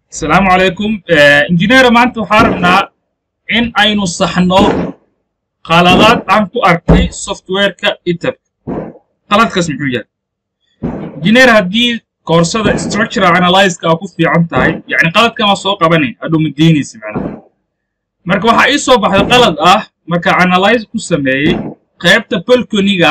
asalaamu calaykum injineera maanta waxaa rabnaa in aynu saxno qaladaad aan ku arkay softwareka itabka qaladkaas muxuu yahay injineer haddii koorsada structural analyzeka aa ku fiican tahay yacni qaladkan waa soo qabanay hadhow ma deynaysa macnaha marka waxaa ii soo baxday qalad ah marka analyze ku sameeyey qaybta balconiga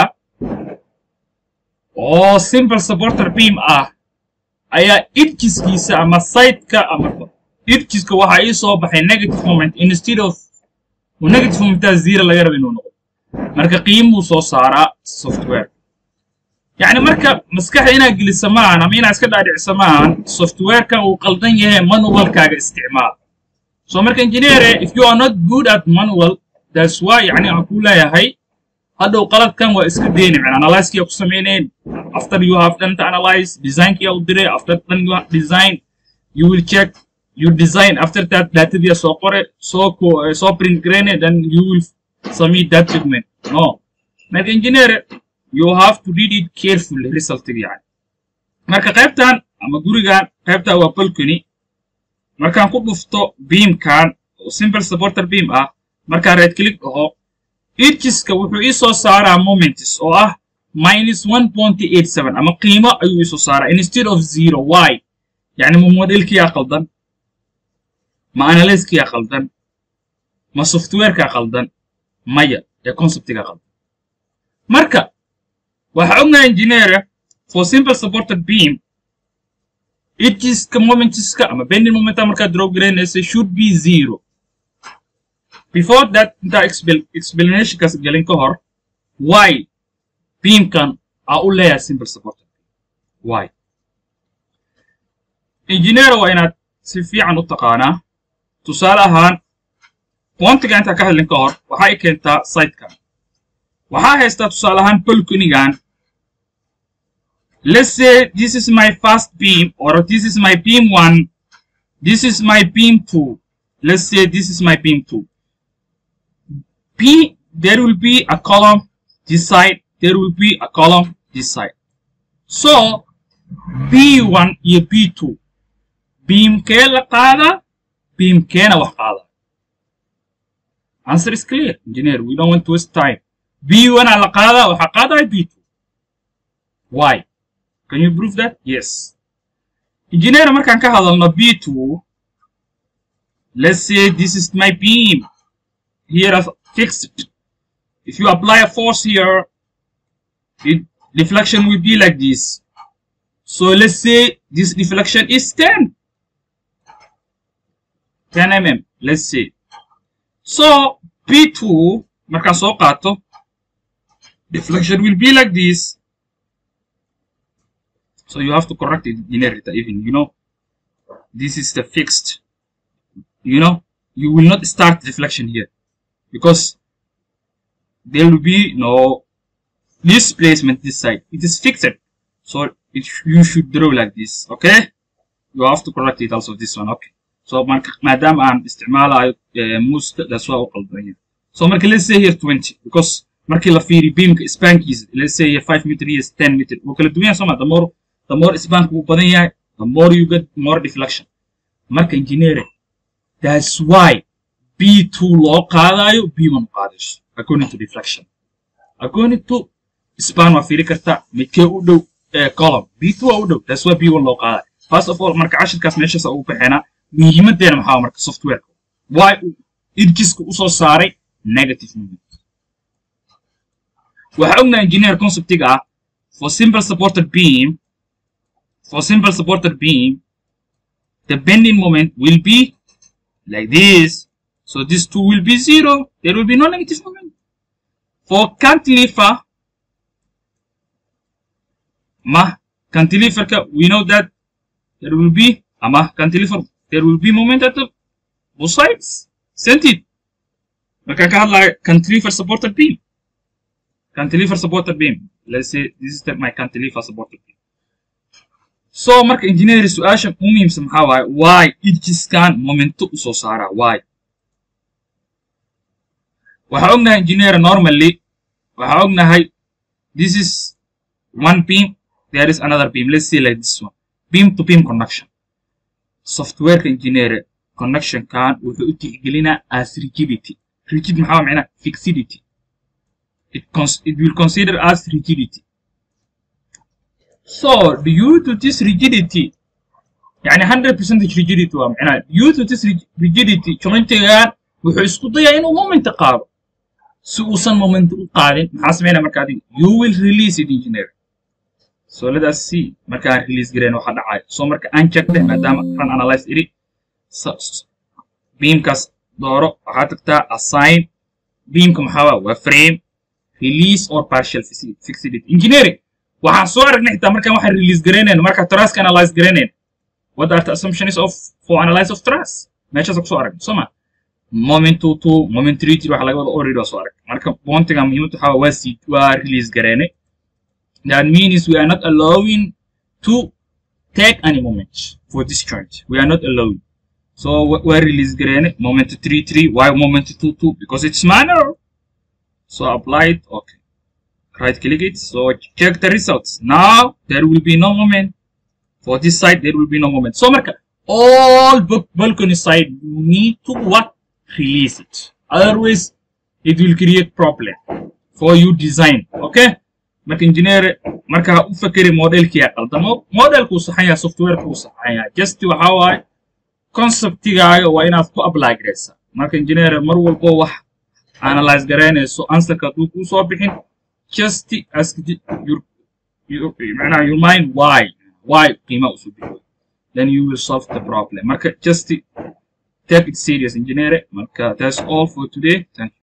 oo simple supporter beam ah ayaa idjiskiisa ama siteka ama idjiska waxaa ii soo baxay negative moment instead of negative momentaa zero laga raba inuu noqdo marka qiimuu soo saaraa software yacni marka maskaxda inaad gelisa maahan ama inaad iska dhaadhicisa maahan softwarekan uu qaldan yahay manualkaaga isticmaal so marka engineere if you are not good at manual that's why yacni aan ku leeyahay hadhow qaladkan waa iska deyni man analyzekii ku sameyneen after you have done the analyze designkii u diray after done you have design you will check your design after that datadii soo qore soo soo print gareyne then you will submit that document no marka engineer you have to read it carefully resultiga yani marka qaybtan ama gurigan qaybtan waa balcony markaan ku dhufto beamkan oo simple supporter beam ah markaan right click dhaho idjiska wuxuu ii soo saaraa moments oo ah minus one point eight seven ama qiimo ayuu ii soo saaraa instead of zero y yacni ma modelkiyaa qaldan ma analysekiyaa qaldan ma softwarekaa qaldan maya ee conceptigaa qaldan marka waxaa ognahay engineera for simple supported beam idjiska momentiska ama bending momenta markaad draw garaynaysa should be zero before that intaa explanationkaas gelin ka hor why beamkan aa u leeyahay simple supporter why engineera waa inaad si fiican u taqaanaa tusaale ahaan pointiga intaa ka hadlin ka hor waxaa i keentaa sitekan waxaa haystaa tusaale ahaan balconigan let's say this is my first beam or this is my beam one this is my beam two let's say this is my beam two P, there will be a column this side, there will be a column this side. So, B1 iyo B2. Beamkee la qaada, beamkeena wax qaada. Answer is clear, engineer. We don't want to waste time. B1 aa la qaada, waxa qaadaya B2. Why? Can you prove that? Yes. Engineer, markaan ka hadalno B2, let's say this is my beam. Here fixed. If you apply a force here, it, deflection will be like this. So let's say this deflection is 10. 10 mm, let's say. So P2, markaan soo qaato, deflection will be like this. So you have to correct it in it even, you know. This is the fixed. You know, you will not start deflection here because there will be no displacement this side. It is fixed. So it, you should draw like this. Okay? You have to correct it also this one. Okay. So madam aan isticmaalayo muuska that's why u qaldan So marka let's say here 20 because markii la fiiri beamka spankiisa let's say here 5 meter here is 10 meter wuu kala duwan yahay soma the more the more spank wuu badan yahay the more you get more deflection. Marka engineering that's why B2 loo qaadayo B1 qaadayso according to deflection according to span waa fiiri kartaa midkee u dhow column B2 waa u dhow that's why B1 loo qaadayo first of all marka cashirkaas meeshaas ugu baxeenaa muhiimadeena maxaa marka softwareka why uu idjiska usoo saaray negative moment waxaa ognahay engineer conceptiga ah for simple supported beam for simple supported beam the bending moment will be like this So this 2 will be 0. There will be no negative moment. For cantilever, ma cantilever, we know that there will be, ama cantilever, there will be moment at the both sides. Sent it. Marka ka hadlaya cantilever supported beam. Cantilever supported beam. Let's say this is the, my cantilever supported beam. So marka engineer su-aashan u muhiimsan maxaa waaye why idjiskan momento usoo saaraa why waxaa ognahay engineer normally waxaa ognahay this is one beam there is another beam let's say like this one beam to beam conduction softwareka engineer connectionkan wuxuu u tixgelinaa as rigidity rigid maxaa macnaa fixidity it, cons- it will consider as rigidity so due to this rigidity يعني 100% rigidity waa macnaa due to this rig- rigidity jointigan wuxuu isku dayaa inuu moment qaado si uusan moment u qaadin maxaa sameynaya marka adiga you will release it engineer so let us see markaan release gareyn waxa dhacaya so marka aan checkday maadaama run analyze iri so- s- beamkaas dooro waxaa tagtaa assign beamka maxaa waa waa frame release or partial fixi- fixity engineering waxaan soo aragnay xitaa markaan waxaan release gareynayn marka traska analyze gareynayn what are the assumptions of for analyze of trust meeshaas ku soo aragnay soo ma moment two two moment three three waxa laga wada already waa soo arag marka bontiga muhiimada waxaa waa sii waa release gareynay that means we are not allowing to take any moment for this joint we are not allowing so we- we're release gareynay moment three three why moment two two because it's manual so apply it okay right click it so check the results now there will be no moment for this side there will be no moment so marka all bu- balcony side you need to what release it otherwise it will create problem for you design okay marka engineer marka ha u fakeri modelkiya qaldamo modelku saxan yahay softwareka uu saxan yahay just waxa waaye conceptigaaga waa inaad ku apply garaysaa marka engineer mar walbo wax analyze garaynayso answerka hadduu kuu soo bixin just ask the- your, your, معناها your mind why why قيمة usoo bixi then you will solve the problem marka just take it serious engineer marka that's all for today thank you